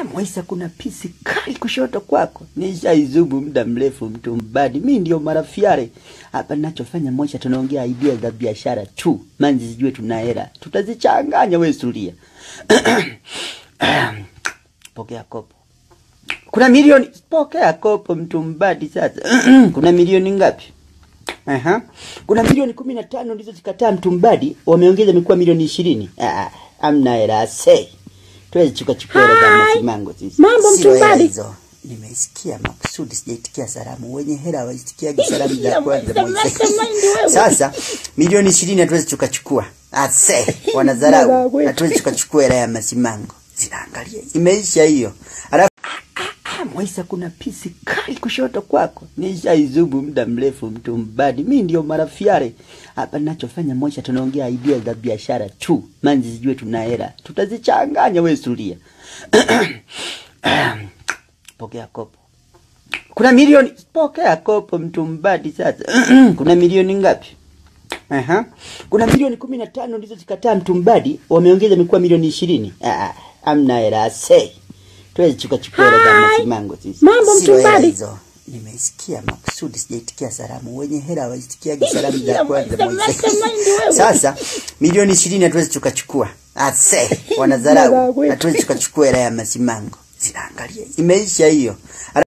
Mwaisa, kuna pisi kali kushoto kwako. Nishaizubu muda mrefu, mtu mbadi. Mi ndio marafiare hapa. Nachofanya Mwaisa, tunaongea idea za biashara tu, manzi zijue tuna hela, tutazichanganya. We sulia pokea kopo, kuna milioni. Pokea kopo, mtu mbadi. Sasa kuna milioni ngapi? Aha. Kuna milioni kumi na tano ndizo zikataa mtumbadi, wameongeza imekuwa milioni ishirini. Ah, amna hela sei. Tuwezi chukua chukua hela za Hai. masimango sisi. Mambo Sio hela mtumbadi. hizo. Nimeisikia makusudi sijaitikia salamu. Wenye hela waitikiaje salamu za Ya kwanza Moise, Moise. mastermind wewe. Sasa milioni ishirini hatuwezi chukachukua. Ase, wanadharau. Wewe. Hatuwezi chukachukua hela ya masimango. Zinaangalia. Imeisha hiyo. Alafu Ah, Mwaisa, kuna pisi kali kushoto kwako. Nishaizubu muda mrefu, mtu mbadi. Mi ndio marafiare hapa. Nachofanya Mwaisa, tunaongea idea za biashara tu, manzi zijue tuna hela, tutazichanganya. We sulia pokea kopo, kuna milioni. Pokea kopo, mtu mbadi. Sasa kuna milioni ngapi? Aha. Kuna milioni kumi na tano ndizo zikataa mtumbadi, wameongeza imekuwa milioni ishirini. Ah, amna hela sei. Tuwezi chukua chukua hela za Hai. masimango sisi. Mambo Sio hela mtumbadi. hizo. Nimeisikia makusudi sijaitikia salamu. Wenye hela waitikiaje salamu za Ya kwanza Moise, Moise. mastermind wewe. Sasa milioni ishirini hatuwezi chukachukua. Ase, wanadharau. Wewe. Hatuwezi chukachukua hela ya masimango. Zinaangalia. Imeisha hiyo.